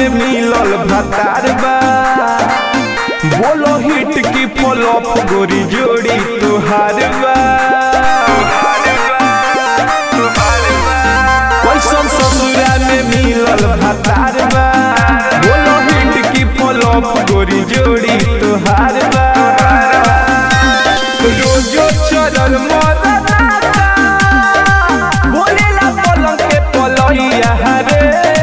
में मिलल भतार बा बोलो हिट की फॉलोअप गोरी जोड़ी तुहार बा कैसन ससुरा में मिलल भतार बा बोलो हिट की फॉलोअप गोरी जोड़ी तुहार बा रोजो चलल मरना बोलेला पलंग पे पलहिया रे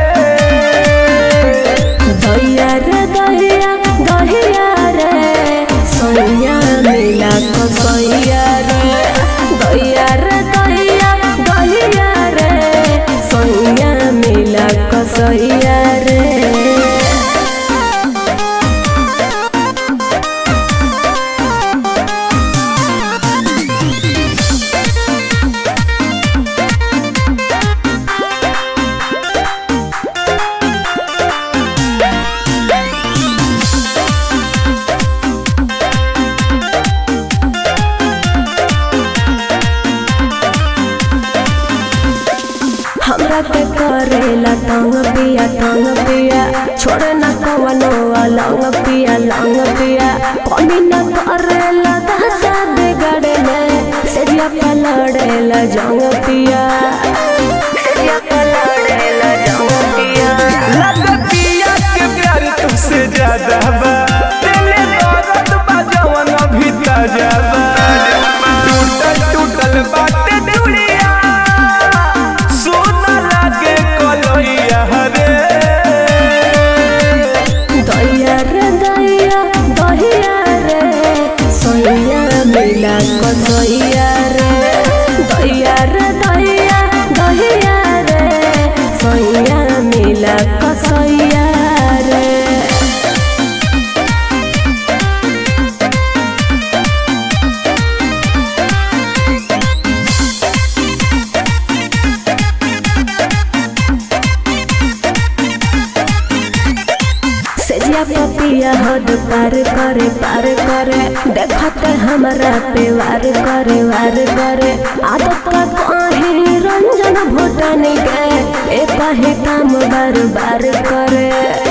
दैया रे दैया दहिया रे सोनिया मिला कसैया रे दैया रे दैया दहिया रे सोनिया मिला कसैया रे हमरा के करेला टंग पिया टंग पिया छोड़े न कवनो लंग पिया लंग पिया कमी न करेला दहसा बिगड़े में सेरिया पे लड़ेला जंग पिया सेरिया पे लड़ेला जंग पिया लगतिया के प्यार तुमसे ज्यादा बा दिले दर्द बा जवन अभी ताजा बा टूटल टूटल बाटे दुनिया सोना लागे कलैया रे दैया रे दैया दहिया रे सोइया मिला कसैया रे दैया रे दैया दहिया रे सोइया मिला कसैया रे सेजिया पपिया हद पार करे पार करे देखते हमरा पे वार करे वार करे आदत का कहीं रंजन भूटानी के एक ही काम बार बार करे